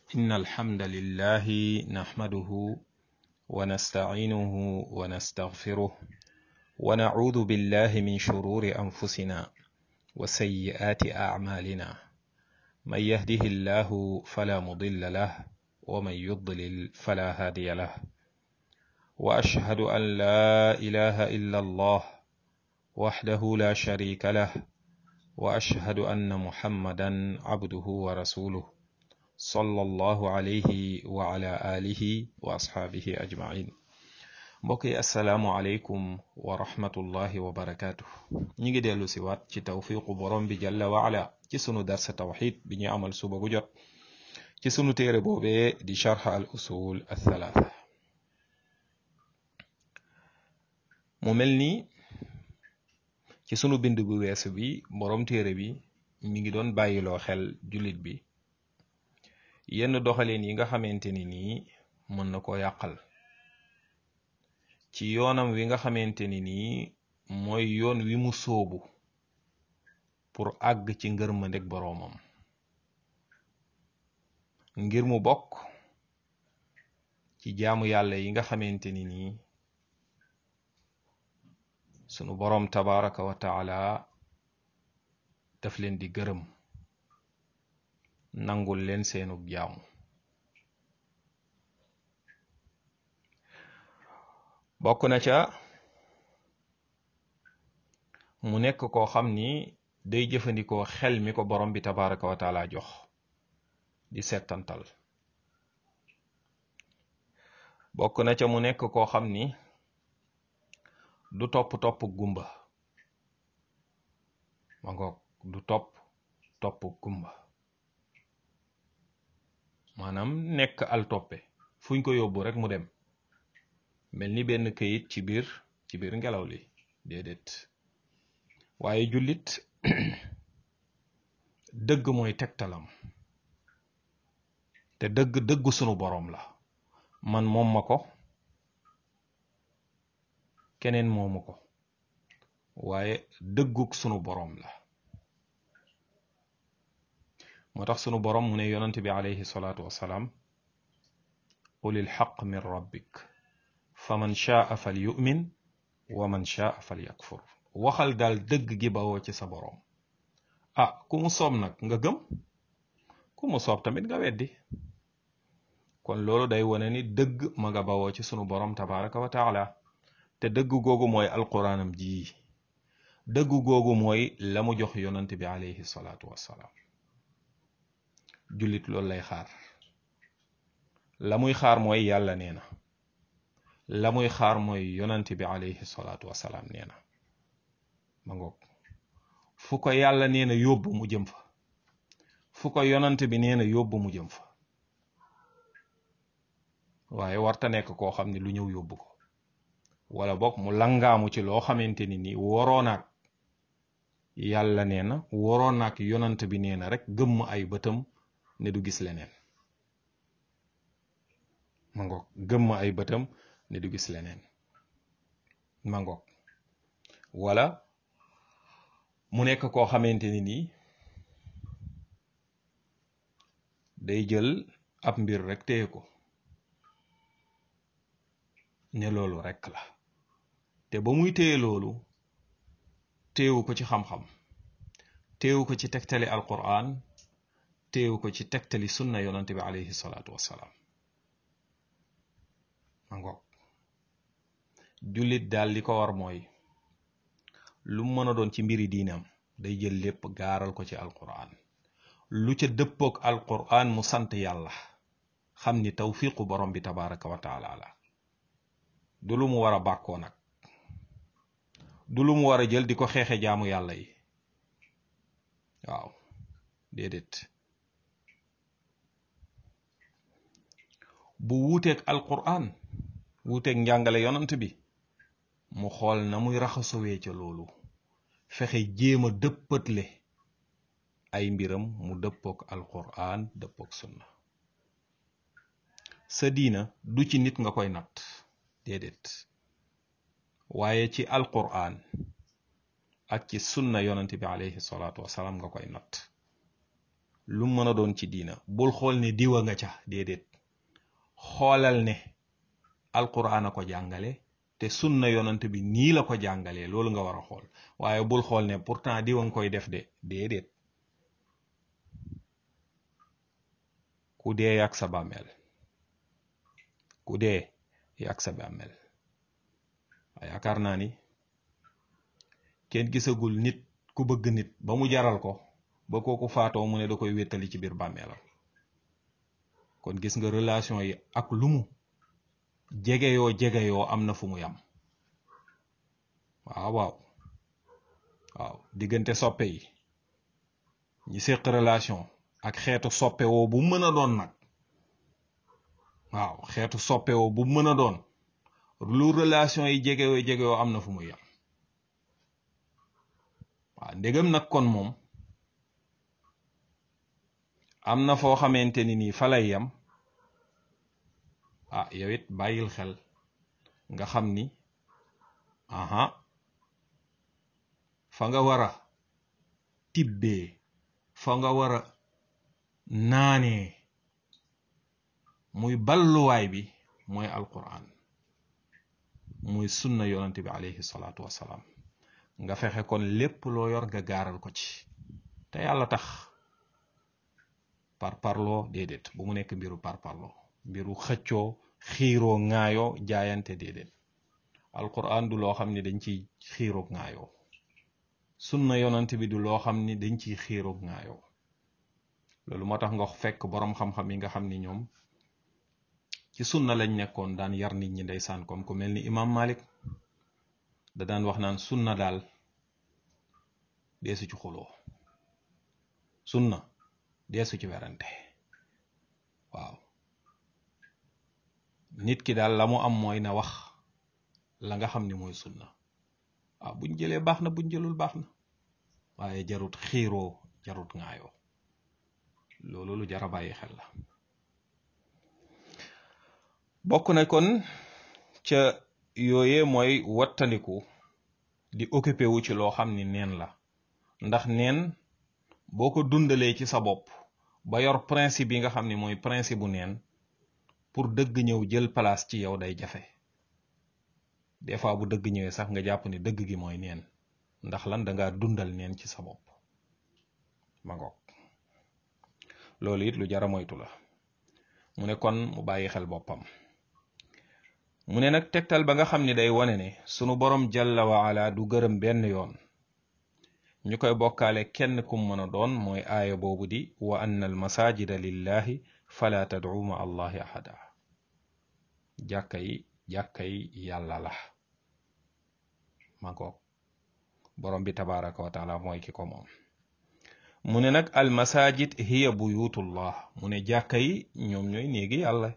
إن الحمد لله نحمده ونستعينه ونستغفره ونعوذ بالله من شرور أنفسنا وسيئات أعمالنا من يهده الله فلا مضل له ومن يضلل فلا هادي له وأشهد أن لا إله إلا الله وحده لا شريك له وأشهد أن محمدا عبده ورسوله صلى الله عليه وعلى آله وأصحابه أجمعين mbokki asalaamualeykum wa rahmatullahi wa barakaatu ñi ngi dellu si waat ci tawfiqu borom bi jalla waala ci sunu darsa tawxid bi ñu amal suba gu jot ci sunu téere boobee di charx al usul athalaatha mu mel ni ci sunu bind bu weesu bi borom téere bi mi ngi doon bàyyiloo xel jullit bi yenn doxalin yi nga xamante ni nii mën na koo yàqal ci yoonam wi nga xamante ni nii mooy yoon wi mu sóobu pour àgg ci ngërmandeg boroomam ngir mu bokk ci jaamu yàlla yi nga xamante ni nii sunu boroom tabaraka wa taala daf leen di gërëm nangul leen seenug jaamu bokk na ca mu nekk koo xam ni day jëfandikoo xel mi ko borom bi tabaraka wa taala jox di settantal bokk na ca mu nekk koo xam ni du topp topp gumba ma ngoog du topp topp gumba maanaam nekk al toppe fuñ ko yóbbu rek mu dem mel ni benn këyit ci biir ci biir ngelaw li déedéet waaye jullit dëgg mooy tegtalam te dëgg dëggu sunu boroom la man moom ma ko keneen moomu ko waaye dëgguk sunu boroom la moo tax sunu boroom mu ne yonent bi alayhi salaatu wassalaam qulil xaq min rabbik fa man shaa fal yu'min wa man shaa fal yakfur waxal daal dëgg gi bawoo ci sa boroom ah ku mu soob nag nga gëm ku mu soob tamit nga weddi kon loolu day wone ni dëgg ma nga bawoo ci sunu boroom tabaraka wa taala te dëgg googu mooy alquraanam ji dëgg googu mooy la mu jox yonant bi alayhi salaatu wassalaam jullit loolu lay xaar la muy xaar mooy yàlla nee na la muy xaar mooy yonant bi alayhi salaatu wassalaam nee na ma ngoog fu ko yàlla nee na yóbbu mu jëm fa fu ko yonant bi nee na yóbbu mu jëm fa waaye warta nekk koo xam ne lu ñëw yóbbu ko wala boog mu langaamu ci loo xamante ni ni waroonaak yàlla nee na waroonaak yonant bi nee na rek gëmm ay bëtam ne du gis leneen ma ngoog gëmm ay bëtam ne du gis leneen ma ngoog wala mu nekk koo xamante ni nii day jël ab mbir rek téye ko ne loolu rek la te ba muy téye loolu téewu ko ci xam-xam téewu ko ci tegtali alquran téewu ko ci tegtali sunna yonante bi alayhi salaatu wassalaam ma ngoog jullit daal li ko war mooy lu mën a doon ci mbiri diinam day jël lépp gaaral ko ci alquran lu ca dëppook alquran mu sant yàlla xam ni tawfiqu borom bi tabaraka wa taala la du lu mu war a bàkkoo nag du lu mu war a jël di ko xeexe jaamu yàlla yi waaw déedéet bu wuuteeg alquran wuuteeg njàngale yonant bi mu xool na muy raxasowee ca loolu fexe jéem a dëppatle ay mbiram mu dëppook alquran dëppook sunna sa diina du ci nit nga koy natt déedéet waaye ci alquran ak ci sunna yonent bi alayhi salaatu wasalaam nga koy natt lu mën a doon ci diina bul xool ne diwa nga ca déedéet xoolal ne alquran a ko jàngale te sunna yonant bi nii la ko jàngalee loolu nga war a xool waaye bul xool ne pourtant diwa nga koy def de déedéet ku dee yàgg sa bàmmeel ku dee yàgg sa bàmmeel yaakaar naa ni kenn gisagul nit ku bëgg nit ba mu jaral ko ba kooku faatoo mu ne da koy wéttali ci biir bàmmeelam kon gis nga relation yi ak lu mu jegeyoo jegeyoo am na fu mu yam waaw waaw waaw diggante soppe yi ñi séq relation ak xeetu soppe woo bu mën a doon nag waaw xeetu soppe woo bu mën a doon lu relation yi jegeyoo jegeyoo am na fu mu yam waaw ndegam nag kon moom am na foo xamante ni nii fa lay yam ah yow it bàyyil xel nga xam ni aha fa nga war a tibbee fa nga war a naanee muy balluwaay bi mooy alquran muy sunna yonante bi alayhi salaatu wassalaam nga fexe kon lépp loo yor nga gaaral ko ci te yàlla tax par parloo déedéet bu mu nekk mbiru par parloo mbiru xëccoo xiiroo ŋaayoo jaayante déedéet alquran du loo xam ne dañ ciy xiiroog ŋaayoo sunna yonant bi du loo xam ni dañ ciy xiiroog ŋaayoo loolu moo tax nga fekk boroom xam-xam yi nga xam ni ñoom ci sunna lañ nekkoon daan yar nit ñi ndeysaan comme ku mel ni imam malik da daan wax naan sunna daal deesu ci xuloo sunna deesu ci werante waaw nit ki daal la mu am mooy na wax la nga xam ni mooy sunna waaw buñ jëlee baax na buñ jëlul baax na waaye jarut xiiroo jarut ŋaayoo loolu lu jara bàyyi xel la bokk na kon ca yooye mooy wattandiku di occupé wu ci loo xam ni neen la ndax neen boo ko dundalee ci sa bopp ba yor principe yi nga xam ni mooy principe bu neen pour dëgg ñëw jël place ci yow day jafe des fois bu dëgg ñëwee sax nga jàpp ni dëgg gi mooy neen ndax lan danga dundal neen ci sa bopp ma ngoog loolu it lu jara moytu la mu ne kon mu bàyyi xel boppam mu ne nag tegtal ba nga xam ni day wane ne sunu borom jalla wa ala du gërëm benn yoon ñu koy bokkaale kenn kum mën a doon mooy aaya boobu di wa anna al masajida lillahi fala tad'u ma allahi ahada jàkka yi jàkka yi yàlla la ma ko borom bi tabaraka wa taala mooy ki ko moom mu ne nag al masajid hiya buyutullah mu ne jàkka yi ñoom ñooy néegi yàlla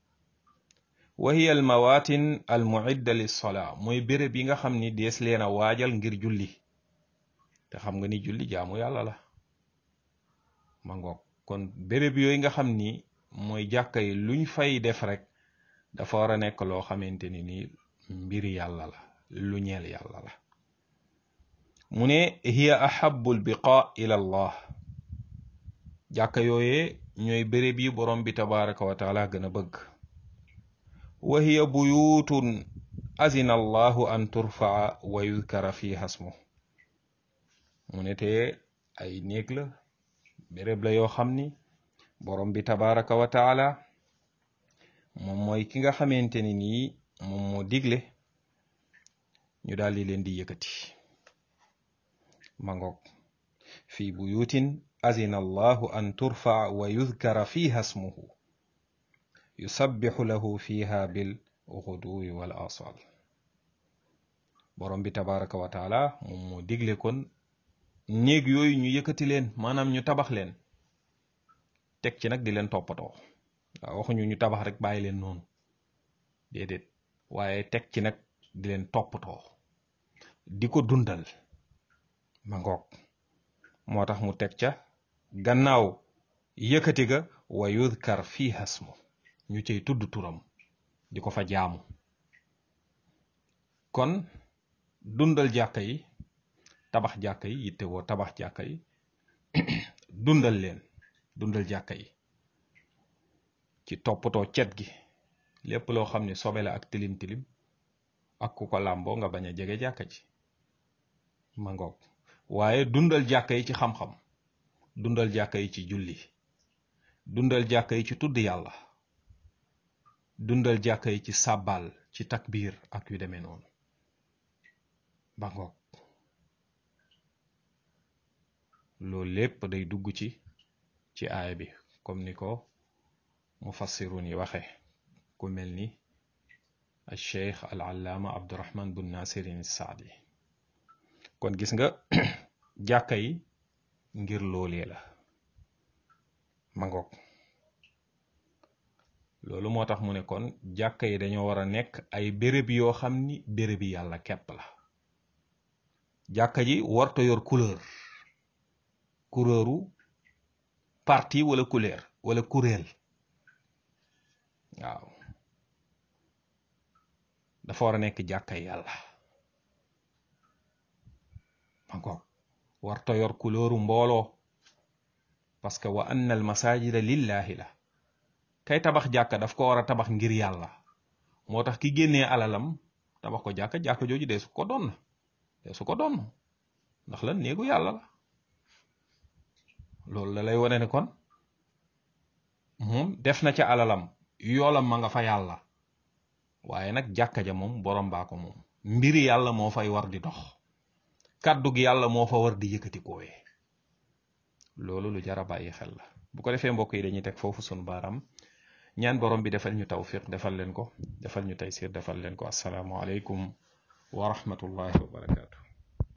wa hiya al mawatin al muidda lissolaa mooy béréb yi nga xam ni dees leen a waajal ngir julli te xam nga ni julli jaamu yàlla la ma ngoog kon béréb yooyu nga xam ni mooy jàkka yi luñ fay def rek dafa war a nekk loo xamante ni ni mbiri yàlla la lu ñeel yàlla la mu ne hiya ahabul biqa ila allah jàkka yooyee ñooy béréb yi borom bi tabaraka wa taala gën a bëgg wa hiya buyutun azina allahu an turfaa wa yudkara fiha smu mu ne te ay néeg la béréb la yoo xam ni borom bi tabaraka wa taala moom mooy ki nga xamante ni nii moom moo digle ñu daal di leen di yëkkati mangoog fi buyutin azina allahu an turfaa wa yudkara fiha smuhu yusabbihu lahu fiha bil xuduwi wal asal borom bi tabaraka wa taala moom moo digle kon néeg yooyu ñu yëkkati leen maanaam ñu tabax leen teg ci nag di leen toppatoo waaw waxuñu ñu tabax rek bàyyi leen noonu déedéet waaye teg ci nag di leen toppatoo di ko dundal ma ngoog moo tax mu teg ca gannaaw yëkkati ga wa yudkar fiha smu ñu cay tudd turam di ko fa jaamu kon dundal jàkka yi tabax jàkka yi yitte woo tabax jàkka yi dundal leen dundal jàkka yi ci toppatoo cet gi lépp loo xam ne sobe la ak tilim tilim ak ku ko làmboo nga bañ a jege jàkka ji ma ngoog waaye dundal jàkka yi ci xam-xam dundal jàkka yi ci julli dundal jàkka yi ci tudd yàlla dundal jàkka yi ci sàbbaal ci takbiir ak yu demee noonu ba ngoog loolu lépp day dugg ci ci aaya bi comme ni ko mufassirun yi waxe ku mel ni al cheikh al allaama abdurahman bun nasirin saadi kon gis nga jàkka yi ngir loolee la ma ngoog loolu moo tax mu ne kon jàkka yi dañoo war a nekk ay béréb yoo xam ni béréb yi yàlla kepp la jàkka ji warta yor couleur couleuru parti wala couleur wala kuréel waaw dafa war a nekk jàkka yàlla ma ngoog warta yor couleuru mbooloo parce que wa anna al masajida lillahi la kay tabax jàkka daf ko war a tabax ngir yàlla moo tax ki génnee alalam tabax ko jàkka jàkka jooju dee su ko doon dee su ko doon ndax lan néegu yàlla la loolu la lay wane ne kon moom def na ca alalam yoolam ma nga fa yàlla waaye nag jàkka ja moom borom baa ko moom mbiri yàlla moo fay war di dox kàddu gi yàlla moo fa war di yëkkati koowee loolu lu jara bàyyi xel la bu ko defee mbokk yi dañuy teg foofu sunu baaraam ñaan borom bi defal ñu tawfiq defal leen ko defal ñu taysir defal leen ko asalaamu aleykum wa rahmatullahi wa barakaatu